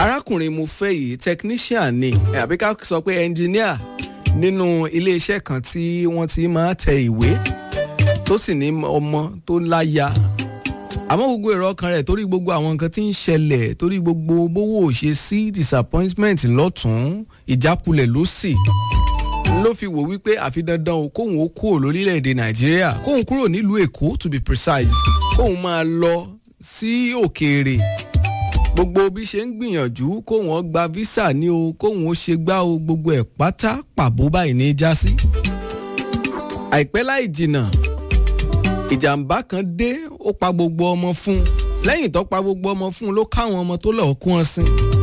arákùnrin mo fẹ́ yìí technician ni àbí ká sọ pé engineer nínú iléeṣẹ́ kan tí wọ́n ti máa tẹ ìwé tó sì ní ọmọ tó láya àmọ́ gbogbo èrò ọkàn rẹ̀ torí gbogbo àwọn nǹkan tí ń ṣẹlẹ̀ torí gbogbo bówó ò ṣe sí disappointment lọ́tún ìjákulẹ̀ ló sì ló fi wò wípé àfi dandan o kóun ó kúrò lórílẹ̀‐èdè nàìjíríà kóun kúrò nílùú èkó to be precise kóun máa lọ sí òkèèrè gbogbo bí ṣe ń gbìyànjú kóun ó gba visa ní o kóun ó ṣe gbá o gbogbo ẹ̀ pátá pàbó báyìí ní í já sí. àìpẹ́ láì jìnnà ìjàmbá kan dé ó pa gbogbo ọmọ fún un lẹ́yìn tó pa gbogbo ọmọ fún un ló káwọn ọmọ tó lọ́ọ́ kún ọ sí.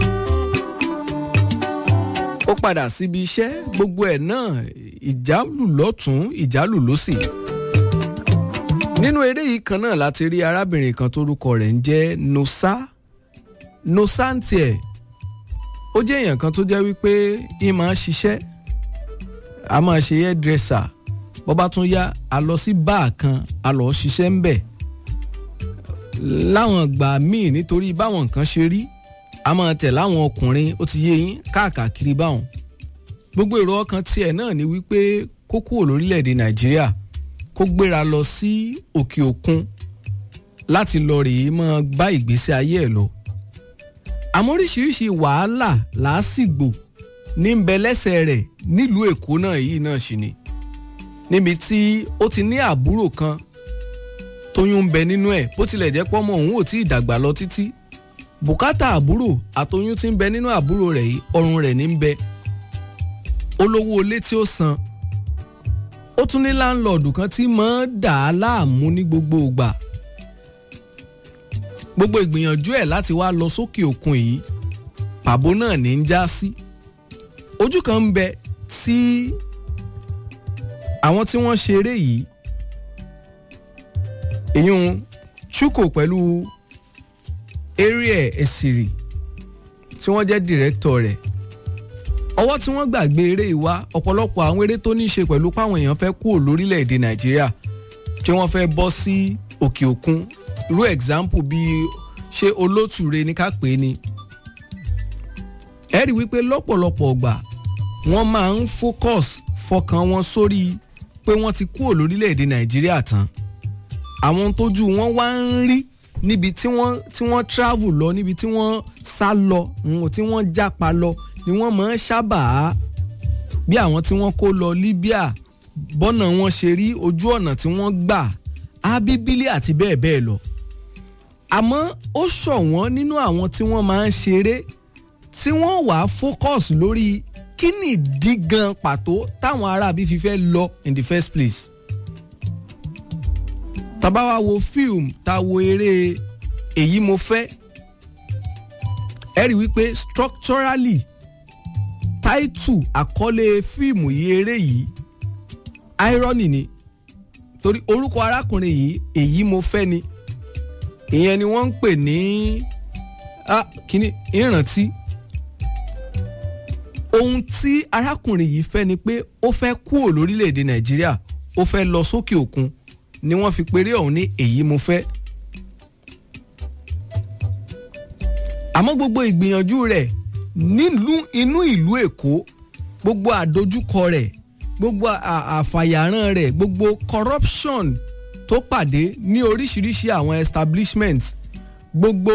ó padà síbi iṣẹ́ gbogbo ẹ̀ náà ìjálù lọ́tún ìjálù lósì. nínú eré yìí kan náà láti rí arábìnrin kan tórúkọ rẹ̀ ń jẹ́ nosa nosantiẹ ó jẹ́ èèyàn kan tó jẹ́ wípé ń máa ṣiṣẹ́ a máa ṣe hairdresser bó bá tún yá a lọ sí báà kan a lọ ṣiṣẹ́ ń bẹ̀ láwọn ìgbà míì nítorí báwọn nǹkan ṣe rí a máa tẹ̀ láwọn ọkùnrin ó ti yé yín káàkiri báwọn gbogbo èrò ọkàn tiẹ̀ náà ni wípé kó kúrò lórílẹ̀‐èdè nàìjíríà kó gbéra lọ sí òkè òkun láti lọ rèé máa bá ìgbésí ayé ẹ̀ lọ àmọ́ oríṣiríṣi wàhálà làásìgbò ní ń bẹ lẹ́sẹ̀ rẹ̀ nílùú èkó náà yìí náà ṣì ni níbi tí ó ti ní àbúrò kan tóyún ń bẹ nínú ẹ̀ bó tilẹ̀ jẹ́ pọ́mọ òun ò tí ì dàgbà lọ títí bùkátà àbúrò àtoyún tí ń bẹ nínú àbúrò rẹ̀ yìí ọrùn rẹ̀ ní ń bẹ olówó ilé tí ó san ó tún ní láńlọ́ọ̀dù kan tí máa ń dà á láàmú ní gbogbo ìgbà gbogbo ìgbìyànjú ẹ̀ láti wá lọ sókè òkun yìí pàbó náà ní ń já sí ojú kan ń bẹ sí àwọn tí wọ́n ṣeré yìí ìyún chuko pẹ̀lú ariel esiri tí wọ́n jẹ́ dìrẹ́kítọ̀ rẹ̀ ọwọ́ tí wọ́n gbàgbé eré ìwá ọ̀pọ̀lọpọ̀ àwọn eré tó ní í ṣe pẹ̀lú páwọn èèyàn fẹ́ kúrò lórílẹ̀‐èdè nàìjíríà tí wọ́n fẹ́ bọ́ sí òkè òkun irú example bíi ṣé olótùre ní ká pè é ni ẹ rí wípé lọ́pọ̀lọpọ̀ ọgbà wọ́n máa ń focus fọkàn wọn sórí pé wọ́n ti kúrò lórílẹ̀‐èdè nàìjíríà tán àwọn tójú wọn wá ń rí níbi tí wọ́n tí wọ́n travel lọ níbi tí wọ́n sá lọ tí wọ́n jápa lọ ni wọ́n máa ń sábà bí àwọn tí wọ́n kó lọ Libya bọ́nà wọn ṣe rí ojú ọ̀nà tí wọ́n gbà ábíbílì àti bẹ́ẹ̀ bẹ́ẹ̀ lọ àmọ́ ó ṣọ̀wọ́n nínú àwọn tí wọ́n máa ń ṣeré tí wọ́n wà á focus lórí kí nìdí gan pàtó táwọn aráabí fi fẹ́ lọ in the first place tàbá wa wo fíìmù tá a wo eré èyí mo fẹ́ ẹ rí wípé structurally táìtù àkọlé fíìmù yìí eré yìí irony ni torí orúkọ arákùnrin yìí èyí mo fẹ́ ni ìyẹn ni wọ́n ń pè ní kíní ìrántí ohun tí arákùnrin yìí fẹ́ ni pé ó fẹ́ kúrò lórílẹ̀‐èdè nàìjíríà ó fẹ́ lọ sókè òkun ni wọ́n fi péré ọ̀hún ní èyí mo fẹ́. àmọ́ gbogbo ìgbìyànjú rẹ̀ nílùú inú ìlú èkó gbogbo àdójúkọ rẹ̀ gbogbo àfàyàrán rẹ̀ gbogbo corruption tó pàdé ní oríṣiríṣi àwọn establishment gbogbo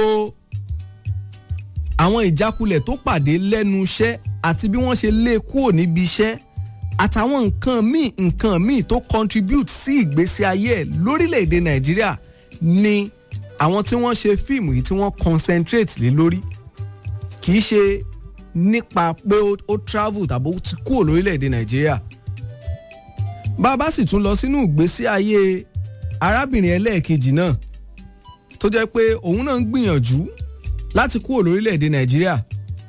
àwọn ìjákulẹ̀ tó pàdé lẹ́nu iṣẹ́ àti bí wọ́n ṣe lé e kúrò níbi iṣẹ́ àtàwọn nǹkan míì nǹkan míì tó contribute sí ìgbésí ayé ẹ̀ lórílẹ̀‐èdè nàìjíríà ni àwọn tí wọ́n ṣe fíìmù yìí tí wọ́n concentrate lé lórí kì í ṣe nípa pé ó travel tàbí ó ti kúrò lórílẹ̀‐èdè nàìjíríà bá a bá sì tún lọ sínú ìgbésí ayé arábìnrin ẹlẹ́ẹ̀kejì náà tó jẹ́ pé òun náà ń gbìyànjú láti kúrò lórílẹ̀‐èdè nàìjíríà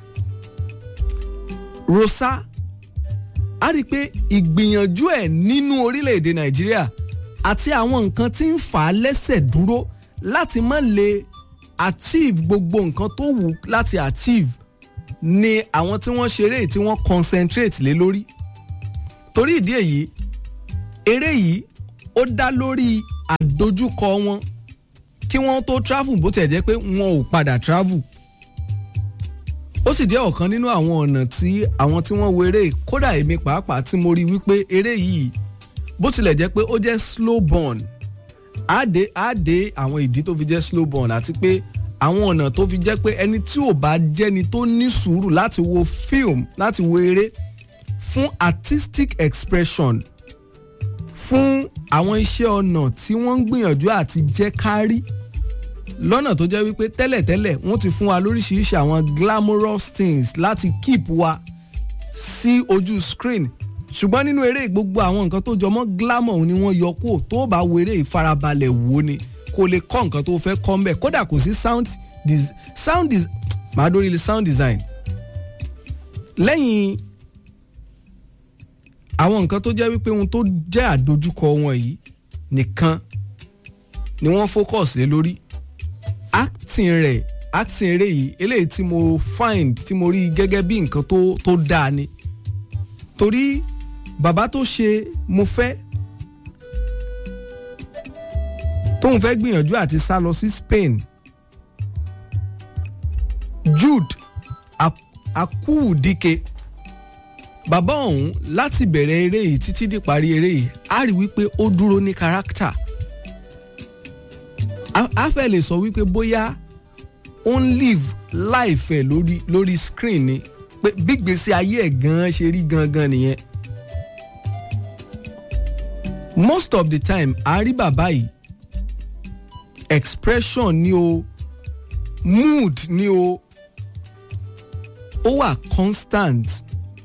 rosa a rí i pé ìgbìyànjú ẹ̀ nínú orílẹ̀‐èdè nàìjíríà àti àwọn nǹkan tí ń fà á lẹ́sẹ̀ dúró láti má lè achieve gbogbo nǹkan tó wù láti achieve ni àwọn tí wọ́n ṣeré tí wọ́n concentrate lé lórí torí ìdí èyí eré yìí ó dá lórí àdójúkọ wọn kí wọ́n tó travel bó tiẹ̀ jẹ́ pé wọn ò padà travel ó sì jẹ́ ọ̀kan nínú àwọn ọ̀nà tí àwọn tí wọ́n wo eré kódà èmi pàápàá tí mo rí wípé eré yìí bó tilẹ̀ jẹ́ pé ó jẹ́ slow burn á dé á dé àwọn ìdí tó fi jẹ́ slow burn àti pé àwọn ọ̀nà tó fi jẹ́ pé ẹni tí ò bá jẹ́ni tó ní sùúrù láti wo film láti wo eré fún artistic expression fún àwọn iṣẹ́ ọ̀nà tí wọ́n ń gbìyànjú àti jẹ́ kárí lọ́nà tó jẹ́ wípé tẹ́lẹ̀tẹ́lẹ̀ wọ́n ti fún wa lóríṣiríṣi àwọn glamorous things láti keep wa sí ojú screen ṣùgbọ́n nínú eré gbogbo àwọn nǹkan tó jọmọ́ glamour ni wọ́n yọ kó tó bá wo eré ìfarabalẹ̀ wò ni kò lè kọ́ nǹkan tó fẹ́ kọ́ mbẹ̀ kódà kò sí sound dis sound dis màá dórí ilé sound design lẹ́yìn àwọn nǹkan tó jẹ́ wípé ohun tó jẹ́ àdojúkọ wọn yìí nìkan ni wọ́n focus lé lórí acting rẹ̀ acting eré yìí eléyìí tí mo find tí mo rí gẹ́gẹ́ bí nǹkan tó tó dáa ni torí bàbá tó ṣe mo fẹ́ tóun fẹ́ gbìyànjú àti sá lọ sí Spain Jude Akúùdíke bàbá ọ̀hún láti bẹ̀rẹ̀ eré yìí títí di parí eré yìí á rí wípé ó dúró ní káràkítà a fẹ́ lè sọ wípé bóyá ó ń live life ẹ̀ lórí lórí screen ni pé bí gbèsè ayé ẹ̀ gan-an ṣe rí gangan nìyẹn most of the time a rí bàbá yìí expression ni o mood ni o ó wà constant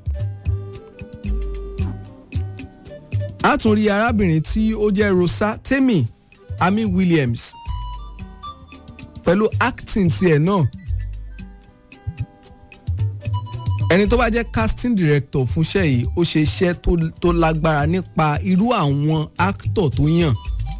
a tún rí arábìnrin tí ó jẹ́ Rosa Temi Ami Williams pẹ̀lú acting tiẹ̀ náà ẹni tó bá jẹ́ casting director fúnṣẹ́ yìí ó ṣe iṣẹ́ tó lágbára nípa irú àwọn actor tó yàn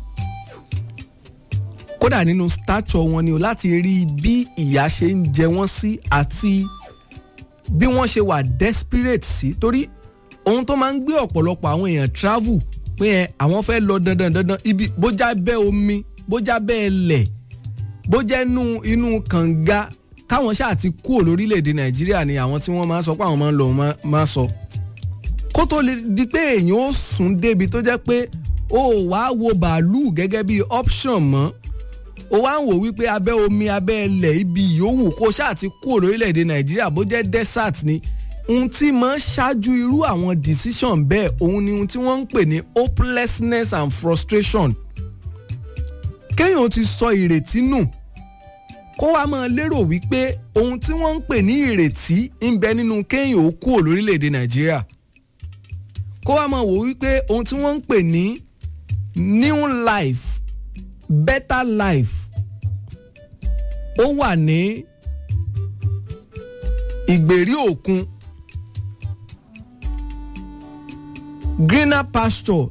kódà nínú stature wọn ni o láti rí bí ìyà ṣe ń jẹ wọ́n sí àti bí wọ́n ṣe wà desperate sí torí ohun tó máa ń gbé ọ̀pọ̀lọpọ̀ àwọn èèyàn travel pé ẹ àwọn fẹ́ lọ dandan dandan ibi bójá bẹ́ omi bójá bẹ́ ẹlẹ̀ bójá inú inú kànga káwọn ṣáà ti kúrò lórílẹ̀‐èdè nàìjíríà ni àwọn tí wọ́n máa ń sọ pé àwọn máa ń lọ máa sọ kó tó lè di pé èèyàn ó sùn débi tó jẹ́ pé ó wàá wo bàálù gẹ́gẹ́ bí option mọ́ ó wá ń wò wípé abẹ́ omi abẹ́ ẹlẹ̀ ibi yòówù kó ṣáà ti kúrò lórílẹ̀‐èdè nàìjíríà bó jẹ́ desert ni ohun tí máa ń ṣáájú irú àwọn decision bẹ́ẹ̀ òun ni ohun tí wọ́n ń pè ní hopelessness and frustration kéèyàn ti sọ ìrètí nù kó wá máa lérò wípé ohun tí wọ́n ń pè ní ìrètí ń bẹ nínú kéèyàn ó kúrò lórílẹ̀‐èdè nàìjíríà kó wá máa wò wípé ohun tí wọ́n ń pè ní new life better life ó wà ní ìgbèrí òkun greener pasture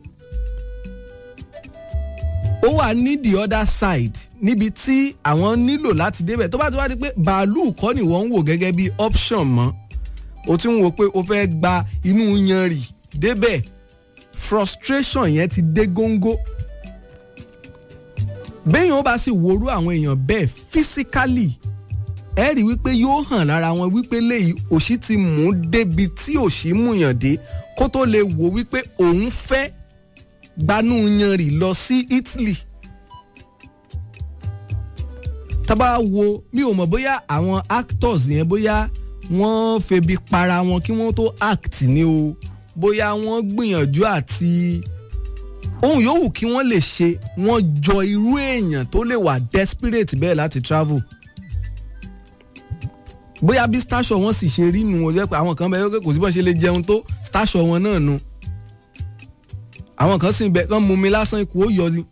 ó wà ní the other side níbi tí àwọn nílò láti débẹ̀ tó bá ti wá di pé bàálù kọ́ ni wọ́n ń wò gẹ́gẹ́ bí option mọ́ o ti ń wo pé o fẹ́ gba inú yanrì débẹ̀ frustration yẹn ti dé góńgó béèyàn ó bá sì worú àwọn èèyàn bẹ́ẹ̀ physically ẹ rí wípé yóò hàn lára wọn wípé léyìí òṣì ti mú débi tí òṣì múyàn dé kó tó lè wò wípé òun fẹ́ gbanú yanrì lọ sí Italy tábà wo mi ò mọ̀ bóyá àwọn actors yẹn bóyá wọ́n febi para wọn kí wọ́n tó act ni o bóyá wọ́n gbìyànjú àti ohun yòówù kí wọ́n lè ṣe wọ́n jọ irú èèyàn tó lè wà desperate bẹ́ẹ̀ láti travel bóyá bí stasio wọn sì ṣe rí nu o jẹ́ pé àwọn kan bẹ́ẹ̀ kò sí bọ́ ṣe lè jẹun tó stasio wọn náà nu àwọn kan sì bẹ kán mú mi lásán ikú ó yọ ni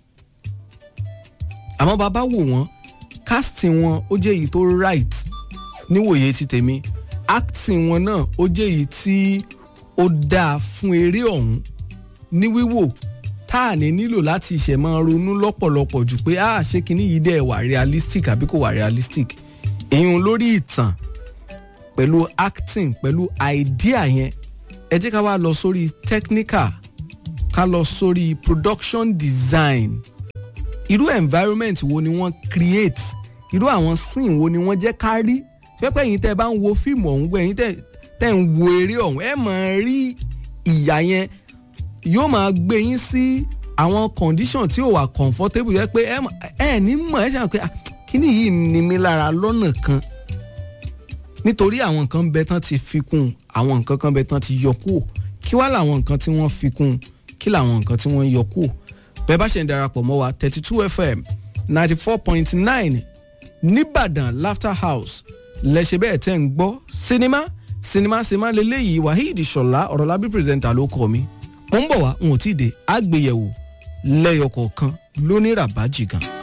àmọ́ bàbá wò wọ́n casting wọn ó jẹ́ èyí tó right níwòye ti tèmi acting wọn náà ó jẹ́ èyí tí ó dáa fún eré ọ̀hún ní wíwò tá à ní nílò láti ṣẹ̀ máa ronú lọ́pọ̀lọpọ̀ jù pé ah ṣé kinní yìí dẹ̀ wà realistic àbí kò wà realistic èyàn lórí ìtàn pẹ̀lú acting pẹ̀lú idea yẹn ẹ jẹ́ ká wá lọ sórí technical ká lọ sórí production design irú environment wo ni wọ́n create irú àwọn scene wo ni wọ́n jẹ́ ká rí pẹ́pẹ́ yìí tẹ́ ẹ bá ń wo fíìmù ọ̀hún gbẹ́ yìí tẹ́ ń wo eré ọ̀hún ẹ máa rí ìyà yẹn yóò máa gbé yín sí àwọn condition tí ò wà comfortable yẹ pé ẹ ní mọ̀ ẹ ṣàn pé kíní yìí ní mi lára lọ́nà kan nítorí àwọn nǹkan bẹ tán ti fi kún àwọn nǹkan kan bẹ tán ti yọ kúrò kí wá làwọn nǹkan tí wọ́n fi kún kí làwọn nǹkan tí wọ́n yọ kúrò bẹ́ẹ̀ bá ṣe ń darapọ̀ mọ́ wa thirty two fm ninety four point nine nìbàdàn laughter house lẹ́sẹ̀ bẹ́ẹ̀ tẹ́ ń gbọ́ sinimá sinimá sinimá lélẹ́yìí waheed ṣọlá ọ̀rọ̀lábí pírẹsẹ̀ntà ló kọ́ mi mo ń bọ̀ wá n ò tí ì dé àgbéyẹ̀wò lẹ́yọ kọ̀ọ̀kan lóníràbájì gan.